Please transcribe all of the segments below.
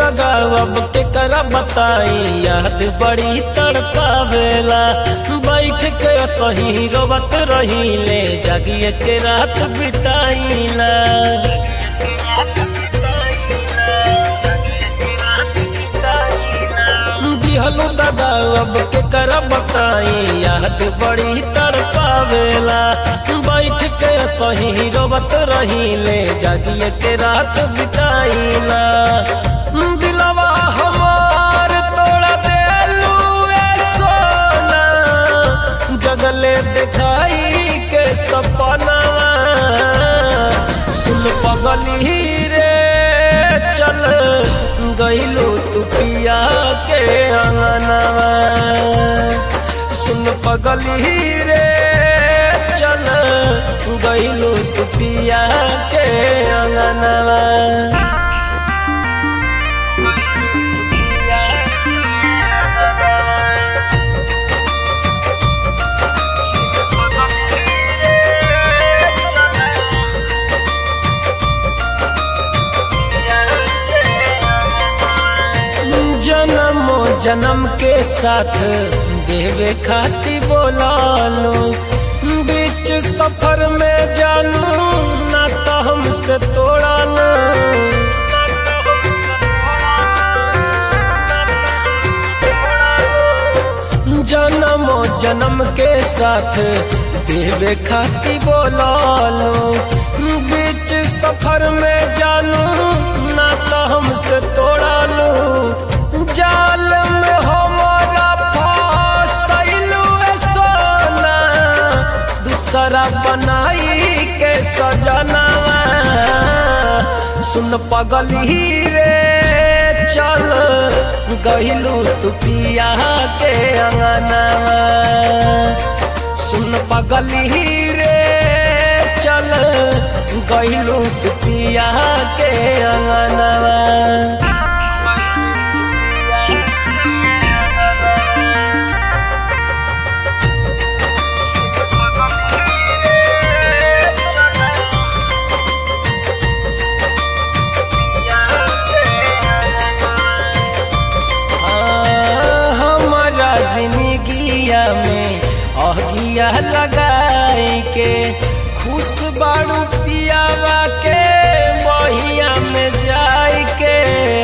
दादा अब के करा बताई याद बड़ी तड़पावेला बैठ के सही रोबत रही ले जागिए के रात बिताईला दिहलो दादा अब के करा बताई याद बड़ी तड़पावेला बैठ के सही रोबत रही ले जागिए के रात बिताईला दिलवा हमार तोड़ा देलू ए सोना जगले दिखाई के सपनवा सुन पगली रे चल गईलू तू पिया के अंगनवा सुन पगली रे चल गईलू तू पिया के अंगनवा जन्मो जन्म के साथ देवे खाती बोला लो बीच सफर में जानू ना तो हमसे तोड़ा लो जन्मो जन्म के साथ देवे खाती बोला लो बीच सफर में जानू ना तो हमसे तोड़ा लो जाल में हमारा फसैलू सोना दूसरा बनाई के सजनवा सुन पगली रे चल गहिलू तू पिया के अंगनवा सुन पगली रे चल गहिलू तू पिया के अंगनवा हमारा जिंदगिया में अगिया लगाई के खुश बाड़ू पियावा के बहिया में जाई के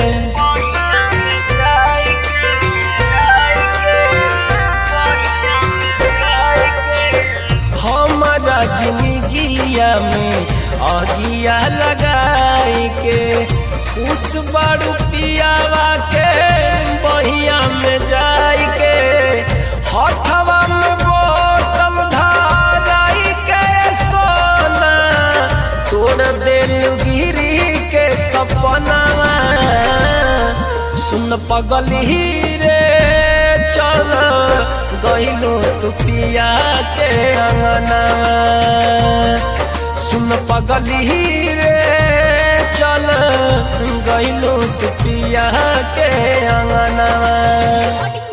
हमारा जिंदगिया में अगिया लगाई के खुश बाड़ू पियावा के बहिया में जाई के हथवा में बोतल धाराई के सोना तोड़ दिल गिरी के सपना सुन पगली रे चल गईलू तू पिया के अंगनवा सुन पगली रे चल गईलू तू पिया के अंगनवा